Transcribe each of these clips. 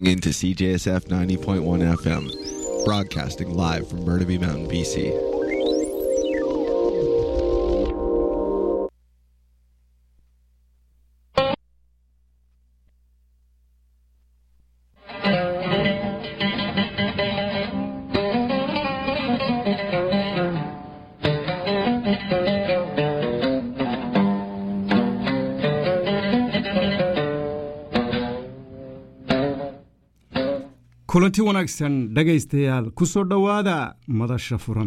into CJSF 90.1 FM, broadcasting live from Burnaby Mountain, BC. kulanti wanaagsan dhegaystayaal ku soo dhowaada madasha furan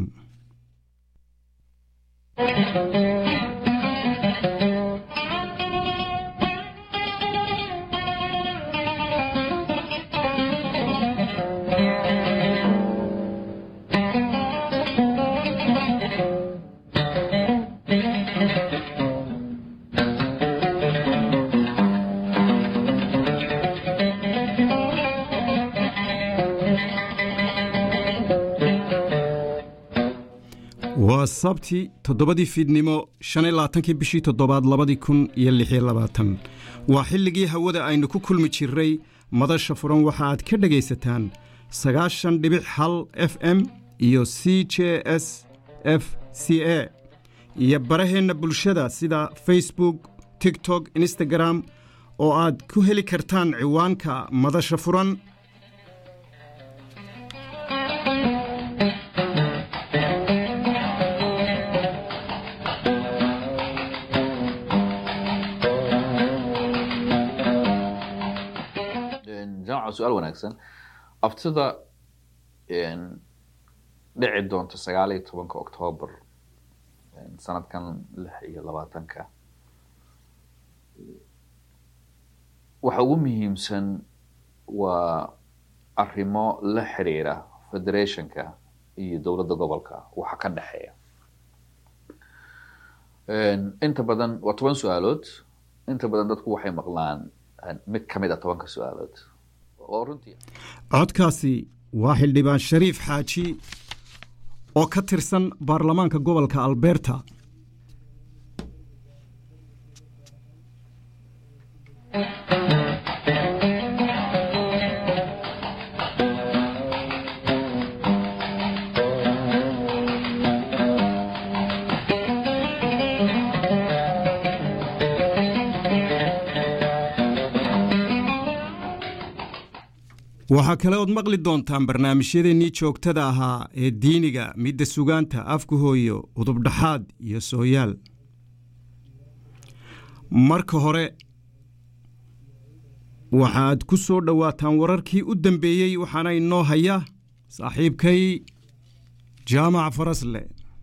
waa sabti toddobadii fiidnimo shan iyo labaatankii bishii toddobaad labadii kun iyo lix iyo labaatan waa xilligii hawada aynu ku kulmi jirray madasha furan waxa aad ka dhegaysataan sagaashan dhibic hal f m iyo c j s f c a iyo baraheenna bulshada sida facebook tiktok instagram oo aad ku heli kartaan ciwaanka madasha furan jamca su-aal wanaagsan aftida dhici doonta sagaal iyo tobanka octoobar sanadkan lix iyo labaatanka waxa ugu muhiimsan waa arrimo la xiriira federationka iyo dowladda gobolka waxa ka dhexeeya inta badan waa toban su-aalood inta badan dadku waxay maqlaan mid ka mid a tobanka su-aalood oo runtii codkaasi waa xildhibaan shariif xaaji oo ka tirsan baarlamaanka gobolka alberta waxaa kale ood maqli doontaan barnaamijyadeennii joogtada ahaa ee diiniga midda sugaanta afka hooyo udubdhaxaad iyo sooyaal marka hore waxaad ku soo dhowaataan wararkii u dambeeyey waxaana inoo haya saaxiibkay jaamac farasle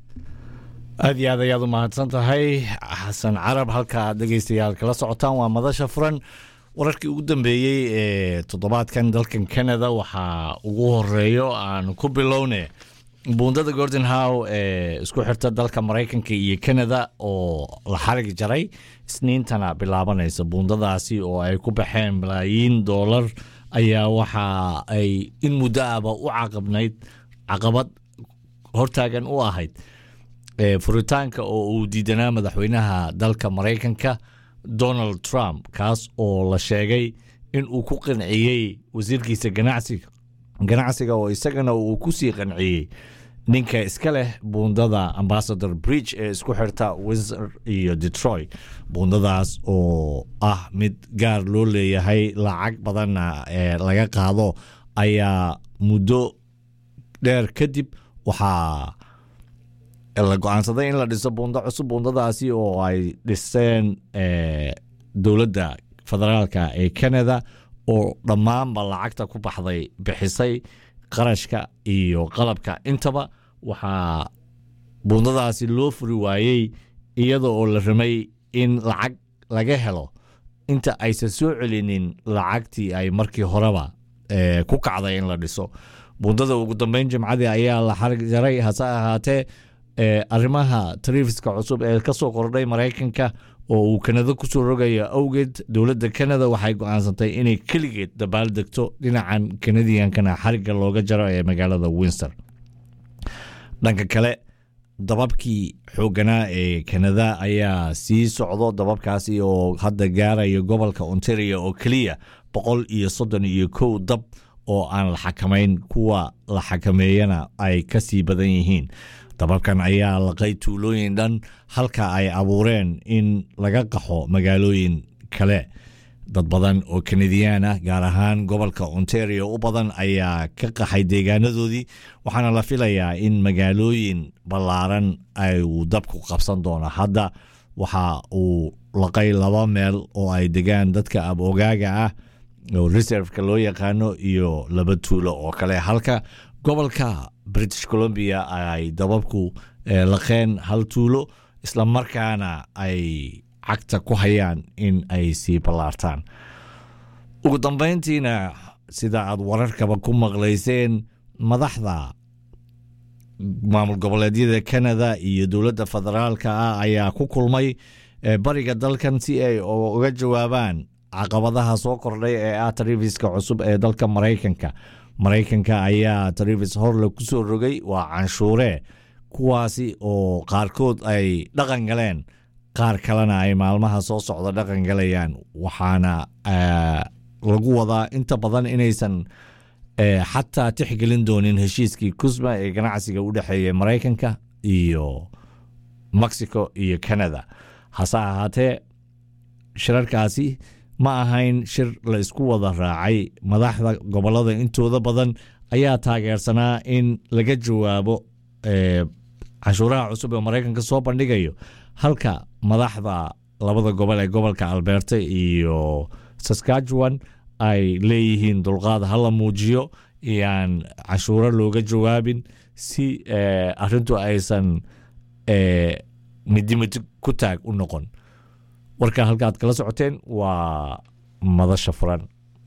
aad iyo aad ayaad u mahadsan tahay xasan carab halka aad dhegaystayaal kala socotaan waa madasha furan wararkii ugu dambeeyey ee toddobaadkan dalkan canada waxaa ugu horeeyo aan ku bilowne buundada gordon how ee isku xirta dalka maraykanka iyo canada oo la xarig jaray isniintana bilaabanaysa buundadaasi oo ay ku baxeen malaayiin doolar ayaa waxa ay in muddo ahba u caqabnayd caqabad hortaagan u ahayd furitaanka oo uu diidanaa madaxweynaha dalka maraykanka donald trump kaas oo la sheegay in uu ku qanciyey wasiirkiisa ganacsiga ganacsiga oo isagana uu ku sii qanciyey ninka iska leh buundada ambassador bridge ee isku xirta windsor iyo detroit buundadaas oo ah mid gaar loo leeyahay lacag badanna ee laga qaado ayaa muddo dheer kadib waxaa la go-aansaday in la dhiso buundo cusub buundadaasi oo ay dhiseen dowladda federaalka ee canada oo dhammaanba lacagta ku baxday bixisay qarashka iyo qalabka intaba waxaa buundadaasi loo furi waayey iyada oo la ramay in lacag laga helo inta aysan soo celinin lacagtii ay markii horeba ku kacday in la dhiso buundada ugu dambeyn jimcadii ayaa la xarig jaray hase ahaatee arrimaha tarifiska cusub ee ka soo kordhay maraykanka oo uu kanada kusoo rogayo awgeed dowladda kanada waxay go-aansantay inay keligeed dabaal degto dhinacan kanadiyankana xarigga looga jaro ee magaalada winster dhanka kale dababkii xoogganaa ee kanada ayaa sii socdo dababkaasi oo hadda gaaraya gobolka ontario oo keliya boqol iyo soddon iyo kow dab oo aan la xakamayn kuwa la xakameeyana ay ka sii badan yihiin dababkan ayaa laqay tuulooyin dhan halka ay abuureen in laga qaxo magaalooyin kale dad badan oo kanadiyaan ah gaar ahaan gobolka ontario u badan ayaa ka qaxay deegaanadoodii waxaana la filayaa in magaalooyin ballaaran ay uu dabku qabsan doono hadda waxa uu laqay laba meel oo ay degaan dadka abogaaga ah oo reserveka loo yaqaano iyo laba tuulo oo kale halka gobolka british columbia ay dababku laqeen hal tuulo islamarkaana ay cagta ku hayaan in ay sii ballaartaan ugu dambayntiina sida aad wararkaba ku maqlayseen madaxda maamul goboleedyada canada iyo dowladda federaalka ah ayaa ku kulmay bariga dalkan si ay uga jawaabaan caqabadaha soo kordhay ee ah tarifiska cusub ee dalka maraykanka maraykanka ayaa tarifis horle ku soo rogay waa canshuure kuwaasi oo qaarkood ay dhaqan galeen qaar kalena ay maalmaha soo socda dhaqan galayaan waxaana lagu wadaa inta badan inaysan xataa tixgelin doonin heshiiskii kusma ee ganacsiga u dhexeeya maraykanka iyo mexico iyo canada hase ahaatee shirarkaasi ma ahayn shir la isku wada raacay madaxda gobolada intooda badan ayaa taageersanaa in laga jawaabo canshuuraha cusub ee maraykanka soo bandhigayo halka madaxda labada gobol ee gobolka alberta iyo saskatchewan ay leeyihiin dulqaad hala muujiyo iyaan cashuuro looga jawaabin si arintu aysan midimid ku taag u noqon warka halkaad kala socoteen waa madasha furan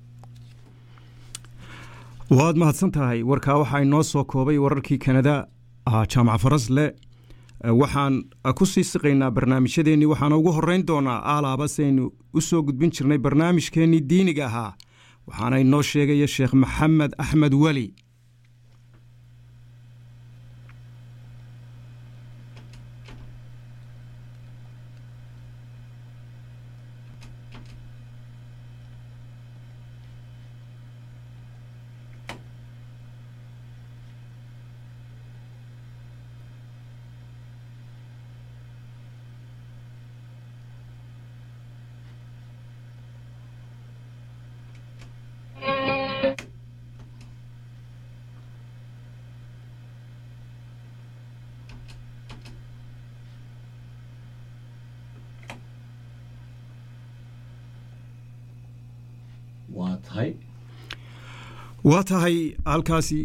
waad mahadsan tahay warkaa waxaa inoo soo koobay wararkii kanada jaamac farasle waxaan ku sii siqaynaa barnaamijyadeennii waxaana ugu horeyn doonaa aalaaba saynu u soo gudbin jirnay barnaamijkeennii diiniga ahaa waxaana inoo sheegaya sheekh maxamed axmed weli waa tahay waa tahay halkaasi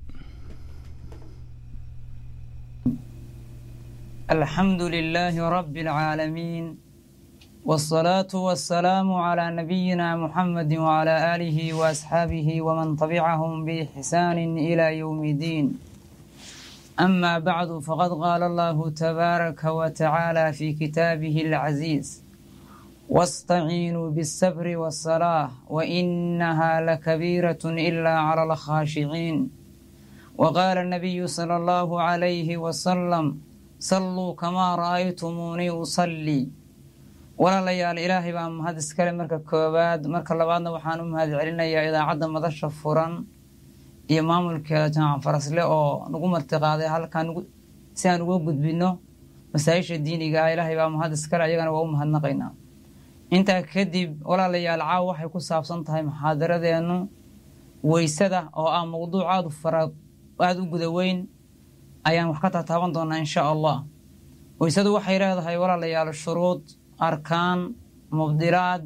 الحمد لله رب العالمين والصلاة والسلام على نبينا محمد وعلى آله وأصحابه ومن تبعهم بإحسان إلى يوم الدين أما بعد فقد قال الله تبارك وتعالى في كتابه العزيز واستعينوا بالصبر والصلاة وإنها لكبيرة إلا على الخاشعين وقال النبي صلى الله عليه وسلم صلوا كما رأيتموني أصلي walaalayaal ilaahay baa mahad iskale marka koowaad marka labaadna waxaan u mahad celinayaa idaacadda madasha furan iyo maamulkeeda jaamac farasle oo nagu martiqaaday halkan si aan uga gudbino masaayisha diiniga ah ilaahay baa mahad iskale ayagana waa u mahadnaqaynaa intaa kadib walaalayaal caaw waxay ku saabsan tahay muxaadaradeenu weysada oo ah mowduuc aad u fara aada u guda weyn ayaan wax ka tataaban doonaa insha allah weysadu waxay leedahay walaalayaal shuruud arkaan mubdilaad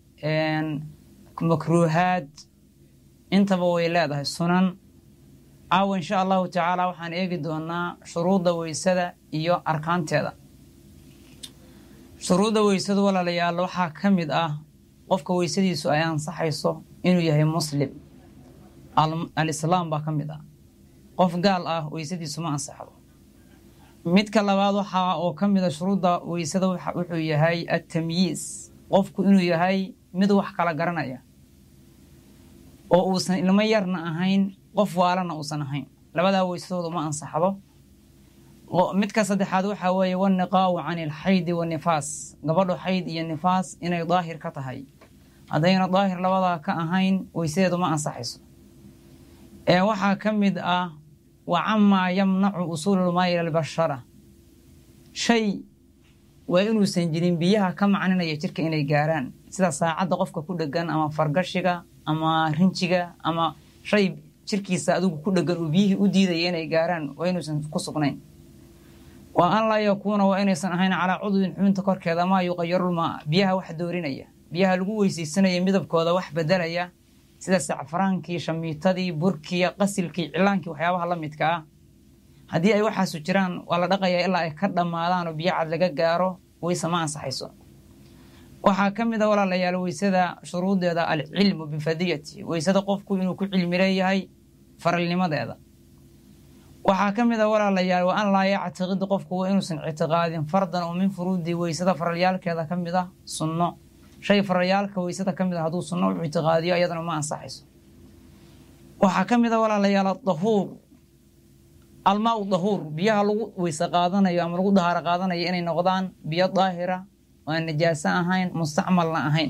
makruuhaad intaba way leedahay sunan caawa insha allahu tacaala waxaan eegi doonaa shuruudda weysada iyo arkaanteeda shuruudda weysadu walaalayaal waxaa ka mid ah qofka weysadiisu ay ansaxayso inuu yahay muslim alislaam baa ka mid ah qof gaal ah weysadiisu ma ansaxdo midka labaad waxa oo ka mida shuruudda weysada wuxuu yahay atamyiis qofku inuu yahay mid wax kala garanaya oo uusan ilmo yarna ahayn qof waalana uusan ahayn labadaa weysadooda ma ansaxdo midka saddexaad waxaa weeye waniqaau can ilxaydi wanifaas gabadho xayd iyo nifaas inay daahir ka tahay haddayna daahir labadaa ka ahayn weysadeedu ma ansaxayso ee waxaa ka mid ah wa camaa yamnacu usuululmaa ila albashara shay waa inuusan jirin biyaha ka macninaya jirka inay gaaraan sida saacadda qofka ku dhegan ama fargashiga ama rinjiga ama shay jirkiisa adigu ku dhegan uu biyihii u diidaya inay gaaraan waa inuusan ku sugnayn waa an laa yakuuna waa inaysan ahayn calaa cudwin xubinta korkeeda maa yuqayarulmaa biyaha wax doorinaya biyaha lagu weysaysanaya midabkooda wax bedelaya sida sacfaraankii shamiitadii burkii qasilkii cilaankii waxyaabaha la midka ah haddii ay waxaasu jiraan waa la dhaqayaa ilaa ay ka dhammaadaan oo biyo cad laga gaaro weyse ma ansaxayso waxaa ka mid a walaalayaal weysada shuruudeeda alcilmu bifadiyati weysada qofku inuu ku cilmi leeyahay faralnimadeeda waxaa ka mid a walaalayaal wa an laa yactiqid qofku waa inuusan ictiqaadin fardan oo min furuudi weysada faralyaalkeeda ka mid ah sunno shay faralyaalka weysada ka mid a hadduu sunno u ictiqaadiyo iyadana ma ansaxayso waxaa ka mid a walaalayaal adahuur almaa u dahuur biyaha lagu weyse qaadanayo ama lagu dahaaro qaadanayo inay noqdaan biyo daahira oo aan najaaso ahayn mustacmalna ahayn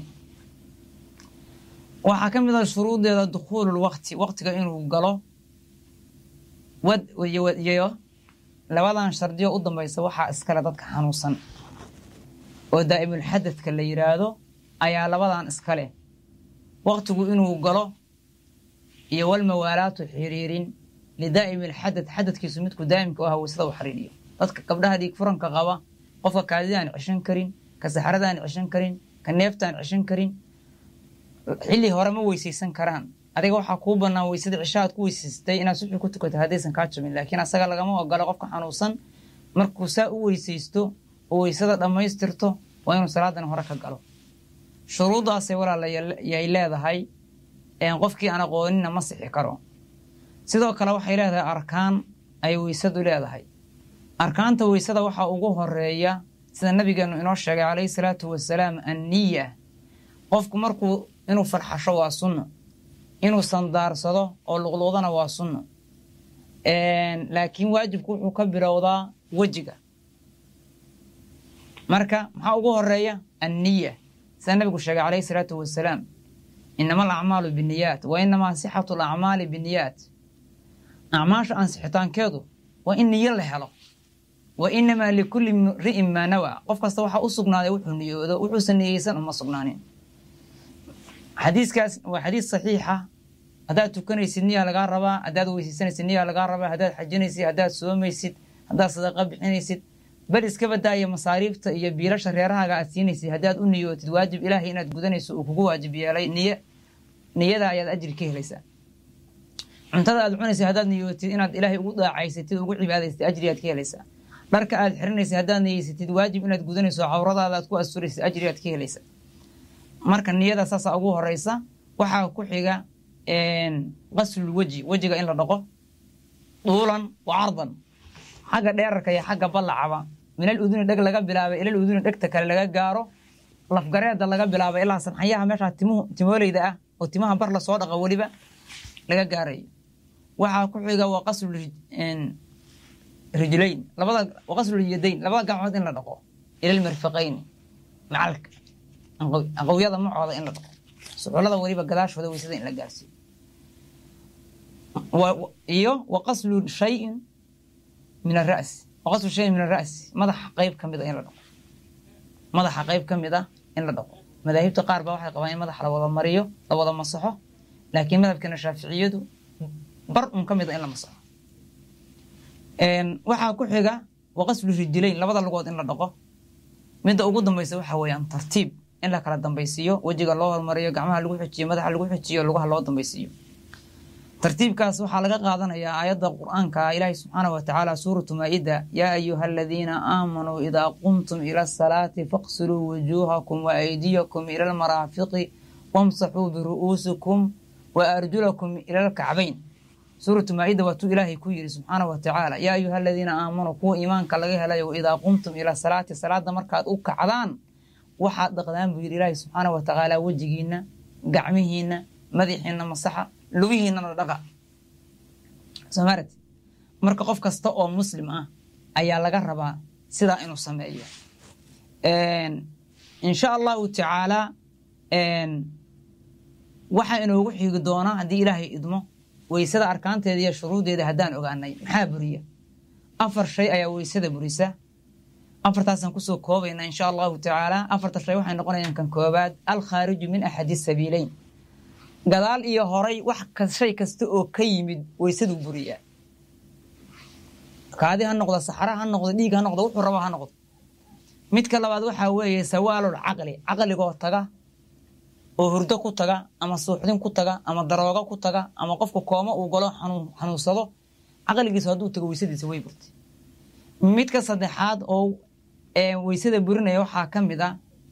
waxaa ka mid a shuruudeeda dukhuulul waqti waqtiga inuu galo wad iyo labadan shardiyo u dambaysa waxaa iskale dadka xanuunsan oo daa'imulxadadka la yidhaahdo ayaa labadan iskale waqtigu inuu galo iyo walmawaalaatu xiriirin lidaa'imi alxadad xadadkiisu midku daa'imka u aha weysada u xariiriyo dadka gabdhaha dhiig furanka qaba qofka kaadida aan ceshan karin ka saxarada aan ceshan karin ka neefta aan ceshan karin xilli hore ma weysaysan karaan adiga waxaa kuu bannaan weysada cisha aad ku weysaystay inaad suxi ku tukato haddaysan kaa jabin laakiin asaga lagama ogolo qofka xanuunsan markuu saa u weysaysto oo weysada dhammaystirto waa inuu salaadan hore ka galo shuruuddaasay walaalayay leedahay qofkii aan aqoonina ma sixi karo sidoo kale waxay leedahay arkaan ay weysadu leedahay arkaanta weysada waxaa ugu horeeya sida nabigeenu inoo sheegay calayhi salaatu wasalaam anniya qofku markuu inuu farxasho waa sunno inuu sandaarsado oo luqluqdana waa sunno laakiin waajibku wuxuu ka bilowdaa wejiga marka maxaa ugu horeeya anniya sida nabigu sheegay calayhi salaatu wasalaam inama alacmaalu biniyaat wa inamaa sixatu alacmaali biniyaat acmaasha ansixitaankeedu waa in niyo la helo wa inamaa likulli ri'in maa nawaa qof kasta waxaa u sugnaaday wuxuu niyoodo wuxuusan niyeysan uma sugnaanin xadiiskaas waa xadiis saxiixa haddaad tukanaysid niyaa lagaa rabaa haddaad weysaysanaysid niyaa lagaa rabaa haddaad xajinaysid haddaad soomaysid haddaad sadaqa bixinaysid bal iska badaaya masaariifta iyo biilasha reerahaaga aad siinaysid haddaad u niyootid waajib ilaahay inaad gudanayso uu kugu waajib yeelay niy niyada ayaad ajri ka helaysaa cuntada aad cunaysid haddaad niyootid inaad ilaahay ugu daacaysatid ugu cibaadaysatid ajriyaad ka helaysaa dharka aad xiranaysid haddaad niyeysatid waajib inaad gudanayso cawradaada aad ku asturaysid ajriyaad ka helaysaa marka niyada saasa ugu horeysa waxaa ku xiga qaslul weji wejiga in la dhaqo duulan wa cardan xagga dheerarka iyo xagga ballacaba minal uduni dheg laga bilaabay ilal uduni dhegta kale laga gaaro lafgareeda laga bilaabay ilaa sanxayaha meeshaa timuhu timoolayda ah oo timaha bar lasoo dhaqa weliba laga gaarayo waxaa ku xiga waa qaslul rijlayn labada waa qaslul yadayn labada gacmood in la dhaqo ilal mirfaqayn macalka aqowyada macooda in la dhaqo suxulada weliba gadaashooda weysada in la gaarsiiyo iyo wa qaslu shayin min arasi wa qaslu shayin min ara'si madaxa qeyb ka mid a in la dhaqo madaxa qeyb ka mid ah in la dhaqo madaahibta qaar baa waxay qabaan in madaxa la wada mariyo la wada masaxo laakiin madhabkeena shaaficiyadu bar un ka mid a in la masaxo waxaa ku xiga wa qaslu rijilayn labada lugood in la dhaqo midda ugu dambaysa waxa weeyaan tartiib in la kala dambaysiiyo wejiga loo hormariyo gacmaha lagu xujiyo madaxa lagu xujiyo lugaha loo dambaysiiyo tartiibkaas waxaa laga qaadanayaa aayadda qur-aanka ilaahi subxaana wa tacaala suuratu maa-ida yaa ayuha aladiina aamanuu idaa qumtum ila asalaati faqsiluu wujuuhakum wa aydiyakum ila almaraafiqi wamsaxuu biru'uusikum wa arjulakum ila alkacbayn suuratu maa-ida waa tuu ilaahay ku yidhi subxaana wa tacaala yaa ayuha aladiina aamanuu kuwa iimaanka laga helayo idaa qumtum ila salaati salaada markaad u kacdaan waxaad dhaqdaan buu yidhi ilaahi subxaana wa tacaala wejigiina gacmihiina madaxiina masaxa lugihiinana dhaqa somarat marka qof kasta oo muslim ah ayaa laga rabaa sidaa inuu sameeyo insha allahu tacaala waxaa inoogu xigi doonaa haddii ilaahay idmo weysada arkaanteeda iyo shuruudeeda haddaan ogaanay maxaa buriya afar shay ayaa weysada burisa afartaasaan kusoo koobayna insha allahu tacaala afarta shay waxay noqonayaan kan koobaad alkhaariju min axadi sabiileyn gadaal iyo horay wax shay kasta oo ka yimid weysaduu buriyaa kaadi ha noqdo saxra ha noqdo dhiig ha noqdo wuxuu rabo ha noqdo midka labaad waxaa weeye sawaalul caqli caqligoo taga oo hurdo ku taga ama suuxdin ku taga ama daroogo ku taga ama qofka kooma uu galo xanuunsado caqligiisu hadduu tago weysadiisa way burtay midka saddexaad oo weysada burinaya waxaa ka mid ah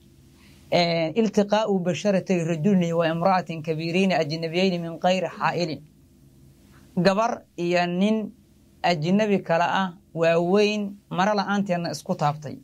iltiqaau basharati rajulni wa imra'atin kabiirayni ajnabiyayni min kayri xaa'ilin gabar iyo nin ajnabi kale ah waaweyn maro la-aanteedna isku taabtay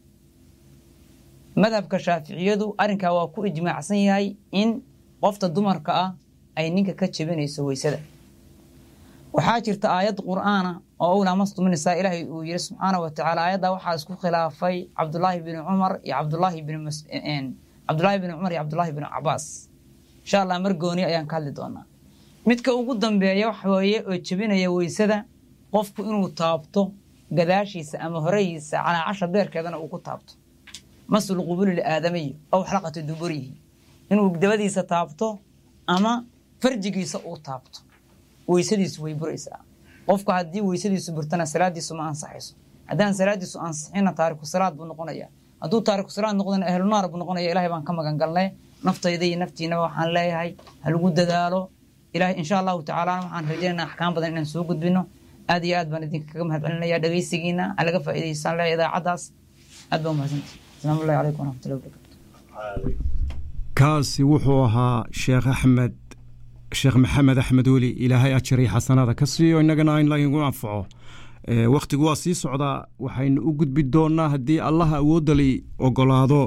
madhabka shaaficiyadu arrinkaa waa ku ijmaacsan yahay in qofta dumarka ah ay ninka ka jebinayso weysada waxaa jirta aayad qur'aana oo owlaa mastumu nisaa ilaahay uu yiri subxaana wa tacaala aayaddaa waxaa isku khilaafay cabdulaahi bni cumar iyo cabdulaahi bni cabdulaahi bni cumar iyo cabdulaahi bni cabaas insha allah mar gooni ayaan ka hadli doonaa midka ugu dambeeya waxa weeye oo jebinaya weysada qofku inuu taabto gadaashiisa ama horehiisa calaacasha beerkeedana uu ku taabto masul qubuli liaadamiyi ow xalaqati duburihi inuu dabadiisa taabto ama farjigiisa uu taabto weysadiisu way buraysaa qofku haddii weysadiisu burtana salaadiisu ma ansaxayso haddaan salaadiisu ansixina taariku salaad buu noqonaya hadduu taariku salaad noqdana ahlunaar buu noqonaya ilahay baan ka magan galnay naftayda iyo naftiinaba waxaan leeyahay ha lagu dadaalo ilahay insha allahu tacaalana waxaan rajaynaa axkaam badan inaan soo gudbino aad iyo aad baan idinka kaga mahad celinaya dhegaysigiina ha laga faa'iidaysaan leeya idaacaddaas aad baa umahadsantii asalaamu allahi calaykum waraxmatullahi wabarakatu kaasi wuxuu ahaa sheekh axmed sheekh maxamed axmed weli ilaahay ajar iyo xasanada ka siiyo innagana in lagu anfaco wakhtigu waa sii socdaa waxaynu u gudbi doonnaa haddii allaha awooddali ogolaado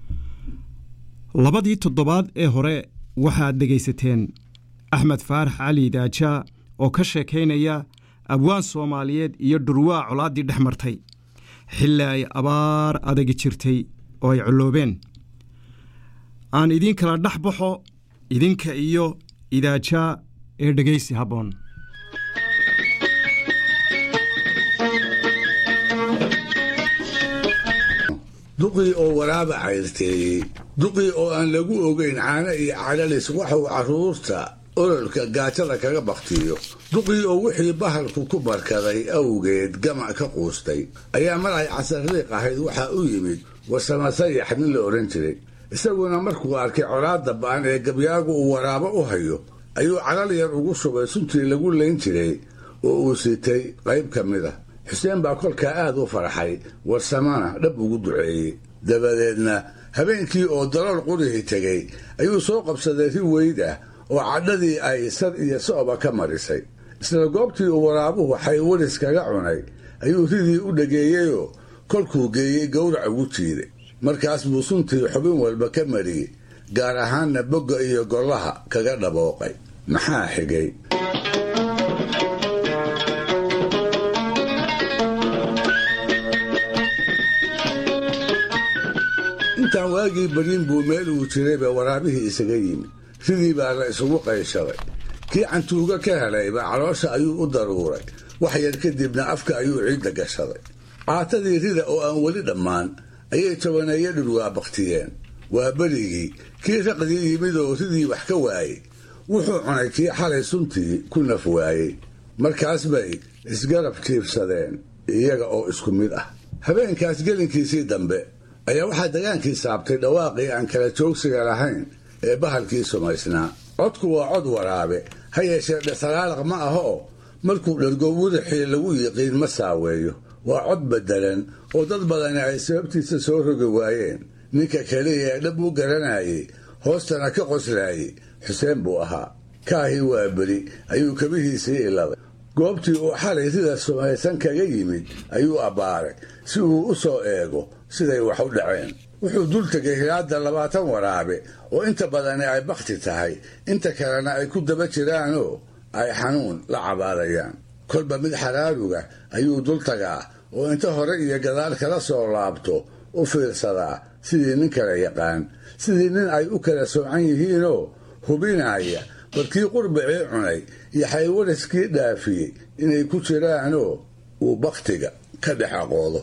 labadii toddobaad ee hore waxaad dhegaysateen axmed faarax cali daaja oo ka sheekaynaya abwaan soomaaliyeed iyo dhurwaa colaaddii dhex martay xilli ay abaar adagi jirtay oo ay colloobeen aan idiin kala dhex baxo idinka iyo idaajaa ee dhegaysi habboon duqii oo waraaba cayrteeyey duqii oo aan lagu ogayn caano iyo calalis waxuu carruurta ololka gaajada kaga baktiyo duqii oo wixii bahalku ku barkaday awgeed gamac ka quustay ayaa mar ay casariiq ahayd waxaa u yimid warsamasayax nin la odhan jiray isaguna markuu arkay colaadda ba'an ee gabyaagu uu waraabo u hayo ayuu calal yar ugu shubay suntii lagu layn jiray oo uu sitay qayb ka mid ah xuseen baa kolkaa aad u farxay warsamana dhab ugu duceeyey dabadeedna habeenkii oo dalool qurihii tegey ayuu soo qabsaday ri weyd ah oo cadhadii ay sad iyo so'ba ka marisay isla goobtii uu waraabuhu xaywaris kaga cunay ayuu ridii u dhageeyeyoo kolkuu geeyey gowrac ugu jiiday markaas buu suntii xubin walba ka mariyey gaar ahaanna bogga iyo gollaha kaga dhabooqay maxaa xigay intaan waagii baryin buu meel uu jirayba waraabihii isaga yimid ridii baa la isugu qayshaday kii cantuuga ka helayba caloosha ayuu u daruuray wax yar kadibna afka ayuu ciidda gashaday caatadii rida oo aan weli dhammaan ayay tobaneeyo dhurwaa baktiyeen waa berigii kii raqdii yimid oo ridii wax ka waayey wuxuu cunay kii xalay suntii ku naf waayey markaas bay isgarab jiibsadeen iyaga oo isku mid ah habeenkaas gelinkiisii dambe ayaa waxaa dagaankii saabtay dhawaaqii aan kala joogsiga lahayn ee bahalkii sumaysnaa codku waa cod waraabe ha yeeshee dhesalaalaaq ma aha oo markuu dhargo wudixii lagu yiqiin ma saaweeyo waa cod beddelan oo dad badani ay sababtiisa soo rogi waayeen ninka keliya ee dhab u garanayay hoostana ka qoslaayey xuseen buu ahaa kaahii waa beri ayuu kabihiisii iladay goobtii uu xalay rida sumaysan kaga yimid ayuu abbaaray si uu u soo eego siday wax u dhaceen wuxuu dul tegay hilaadda labaatan waraabe oo inta badani ay bakhti tahay inta kalena ay ku daba jiraanoo ay xanuun la cabaadayaan kolba mid xaraaruga ayuu dul tagaa oo inta hore iyo gadaal kala soo laabto u fiirsadaa sidii nin kala yaqaan sidii nin ay u kala soocan yihiinoo hubinaya barkii qurbicii cunay iyo xaywariskii dhaafiyey inay ku jiraanoo uu bakhtiga ka dhex aqoodo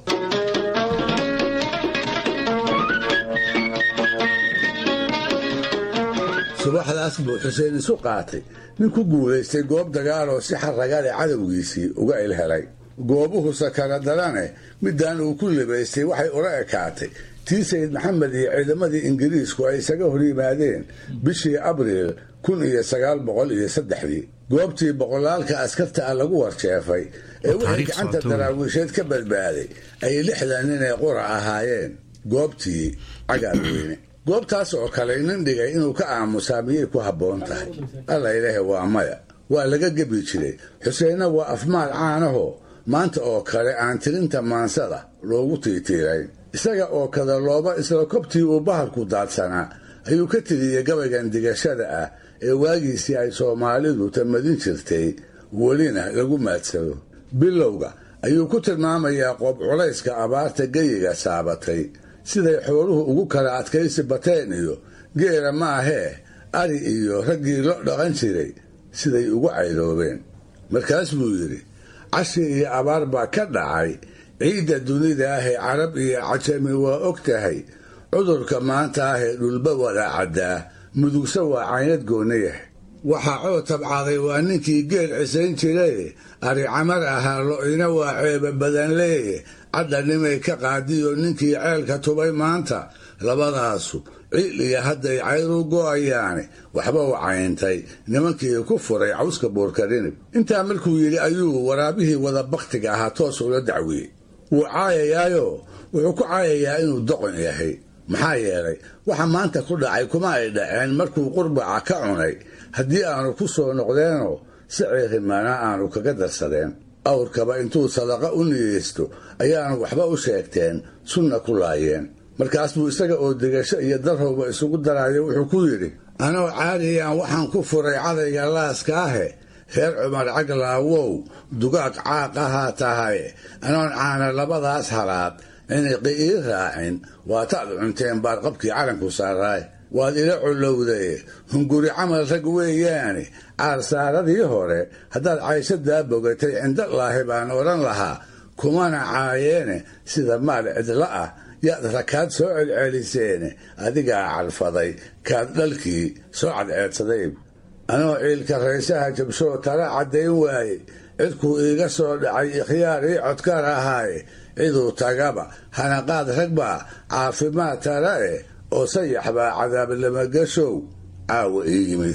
subaxdaas buu xuseen isu qaatay nin ku guulaystay goob dagaaloo si xaragale cadowgiisii uga ilhelay goobuhu sakara darane midaan uu ku libaystay waxay ula ekaatay tii sayid maxamed iyo ciidamadii ingiriisku ay isaga hor yimaadeen bishii abriil kun iyo sagaal boqol iyo saddexdii goobtii boqolaalka askarta ah lagu warjeefay ee wixii gacanta daraawiisheed ka badbaaday ay lixdan nin ee qura ahaayeen goobtii cagaarweyne goobtaas oo kale nin dhigay inuu ka aamusaa miyay ku habboon tahay alla ilaahe waa maya waa laga gebi jiray xuseenna waa afmaal caanahoo maanta oo kale aan tirinta maansada loogu tiitiirayn isaga oo kada looba isla kobtii uu bahalku daadsanaa ayuu ka tiriyey gabaygan digashada ah ee waagiisii ay soomaalidu tamadin jirtay welina lagu maadsado bilowga ayuu ku tilmaamayaa qoob culayska abaarta geyiga saabatay siday xooluhu ugu kala adkaysi bateen iyo geela maahee ari iyo raggii lo dhaqan jiray siday ugu cayloobeen markaas buu yidhi cashi iyo abaar baa ka dhacay ciidda dunida ahee carab iyo cajami waa og tahay cudurka maanta ahee dhulba wadaa caddaa mudugse waa caynad goonayah waxaa coo tabcaaday waa ninkii geel cisayn jiraye ari camar ahaa lo-ina waa ceeba badan leeye cadhanimay ka qaadiyo ninkii ceelka tubay maanta labadaasu ciil iyo hadday cayru go'ayaane waxba u cayntay nimankii ku furay cawska buurkarinib intaa markuu yidhi ayuu waraabihii wada bakhtiga ahaa toos ula dacwiyey wuu caayayaayo wuxuu ku caayayaa inuu doqon yahay maxaa yeelay waxa maanta ku dhacay kuma ay dhaceen markuu qurbaca ka cunay haddii aanu ku soo noqdeenoo si ceerimaana aanu kaga darsadeen awrkaba intuu sadaqa u niyeysto ayaanu waxba u sheegteen sunna ku laayeen markaas buu isaga oo degasho iyo darhowba isugu daraayo wuxuu ku yidhi anoo caadiyaan waxaan ku furay cadayga laaska ahe reer cumar caglaawow dugaag caaq ahaa tahay anoon caana labadaas halaad ciniqi ii raacin waataad cunteen baad qabkii calanku saaraay waad ila collowday hunguri camal rag weeyaane caarsaaradii hore haddaad cayshadaa bogatay cindalaahi baan odhan lahaa kumana caayeene sida maal cidla ah yaad rakaad soo celceliseene adigaa calfaday kaad dhalkii soo cadceedsaday anoo ciilka raysaha jabshoo tala caddayn waaye cidkuu iiga soo dhacay ikhyaar ii codkar ahaaye ciduu tagaba hanaqaad rag baa caafimaad tala eh oo sayax baa cadaab lamagashow caawa ii yimid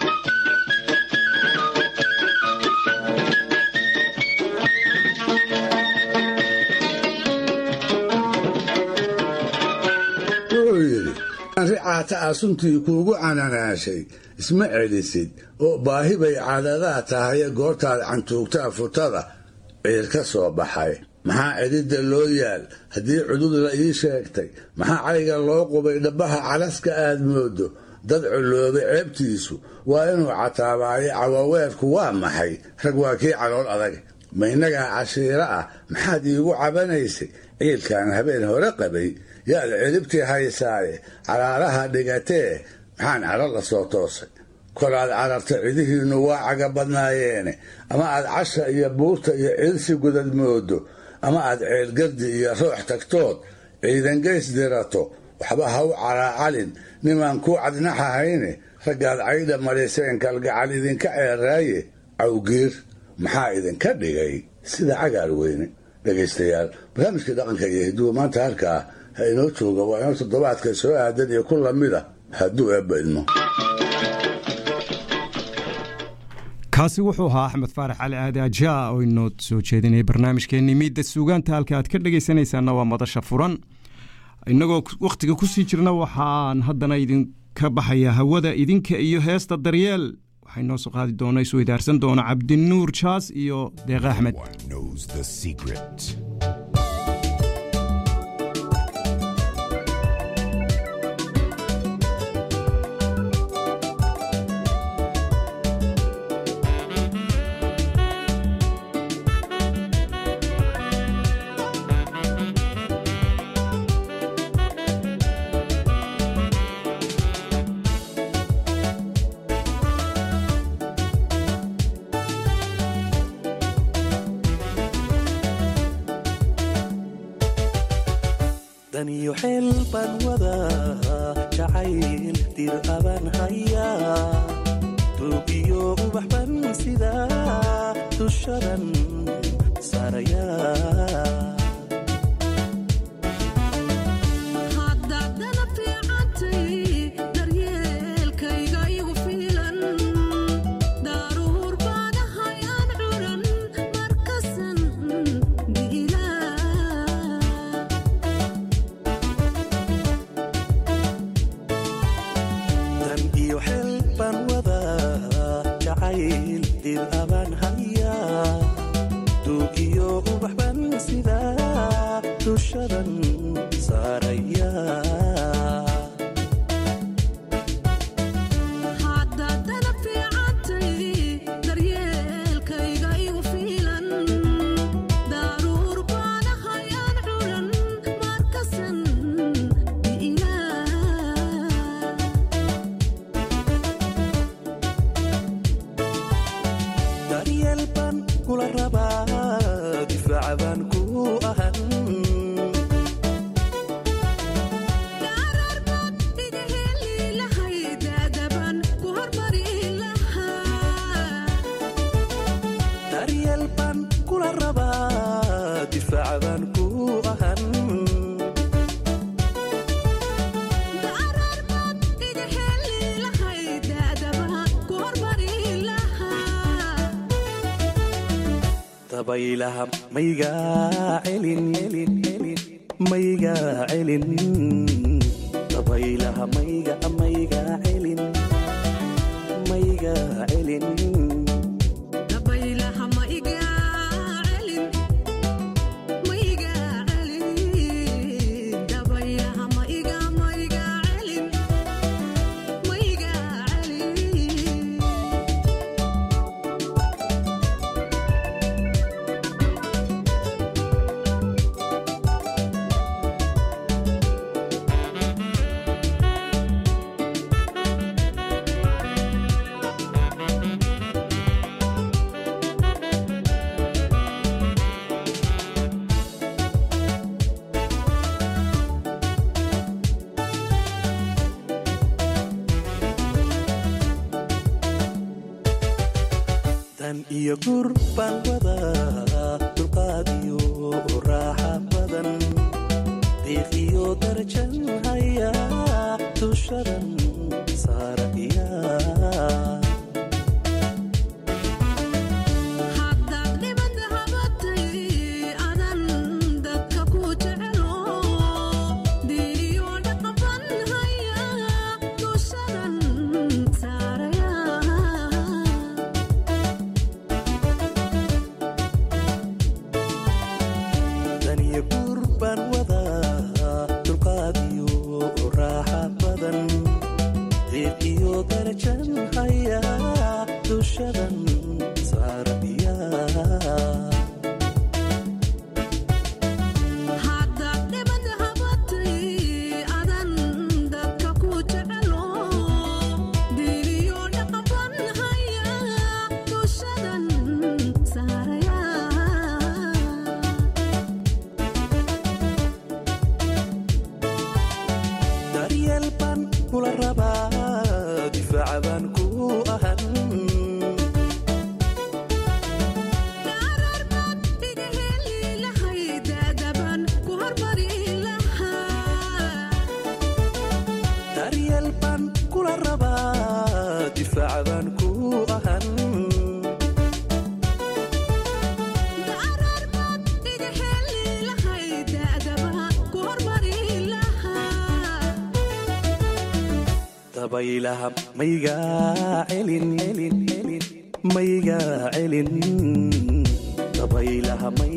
wuxuu yidhi ricaata a suntii kuugu cananaashay isma celisid oo baahi bay cadadaa tahaye goortaad cantuugtaa futada ciir ka soo baxay maxaa cidhidda loo yaal haddii cudud la ii sheegtay maxaa cayga loo qubay dhabbaha calaska aad moodo dad culloobay ceebtiisu waa inuu cataabaayo cawaweerku waa maxay rag waa kii calool adag ma innagaa cashiiro ah maxaad iigu cabanaysay ciilkan habeen hore qabay yaad ciribtii haysaaye caraaraha dhigatee maxaan caro la soo toosay kolaad cararta cidihiinnu waa caga badnaayeene ama aad casha iyo buurta iyo ciilsi gudad moodo ama aad ceelgardi iyo roox tagtood ciidangeys dirato waxba ha u caraacalin nimaan kuu cadnaxahayne raggaad caydha mariseen kalgacal idinka ceeraaye cawgiir maxaa idinka dhigay sida cagaar weyne dhegaystayaal barnaamijkii dhaqanka iyo hiduwa maanta halkaa ha inoo jooga waa inoo toddobaadka soo aadan iyo ku lamida hadduu eebba idmo kaasi wuxuu ahaa axmed faarax cali aadi ajaa oo inoo soo jeedinaya barnaamijkeenii miidda suugaanta halka aad ka dhegaysanaysaana waa madasha furan innagoo wakhtiga ku sii jirna waxaan haddana idinka baxayaa hawada idinka iyo heesta daryeel waxay noo soo qaadi doona isu idaarsan doona cabdinuur jaas iyo deeqa axmed Thank daniyo xeel baan wadaa jacayl dir abaan hayaa duugiyo ubax ban sidaa dushadan saarayaa haddaadana fiicantay daryeelkayga igu fiilan daaruhur baanahay aan curan markasan biilaa dan iyo xeel baan wadaa jacayl dir abaan hayaa duugiyo ubax ban sidaa dushadan saarayaa haddaadana fiicantay daryeelkayga igu fiilan daaruhur baanahay aan curan markasan biilaa daryeel baan kula rabaa difaaca baan ku ahan gaararbaad iga heli lahay daadaban ku hormari lahaa daryeel baan kula rabaa difaaca baan ku ahan gaararbaad iga heli lahay daadaban ku hormari lahaa dabaylaha maygaa celin celin celin maygaa celin dabaylaha mayga maygaa celin maygaa celin dabaylaha ma iga celin ma iga celin dabaylaha ma iga ma iga celin ma iga celin dan iyo gur baan wadaa dulqaad iyo raaxa badan diiq iyo darajan hayaa dushadan saarayaa haddaad dhibada habatay adan dadka ku jecelo diiniyo dhaqaban haya dushadan saaraya dan iyo gur baan wadaa dulqaad iyo raaxa badan diiq iyo darajan hayaa dushadan saarayaa haddaad dhibada habatay adan dadka ku jecelo diiniyo dhaqaban haya dushadan saaraya daryeel baan kula rabaa difaaca baan ku ahan gaararbaad iga heli lahay daadaban ku hormari lahaa daryeel baan kula rabaa difaaca baan ku ahan gaararbaad iga heli lahay daadaban ku hormari lahaa dabaylaha maygaa celin celin celin maygaa celin dabaylaha may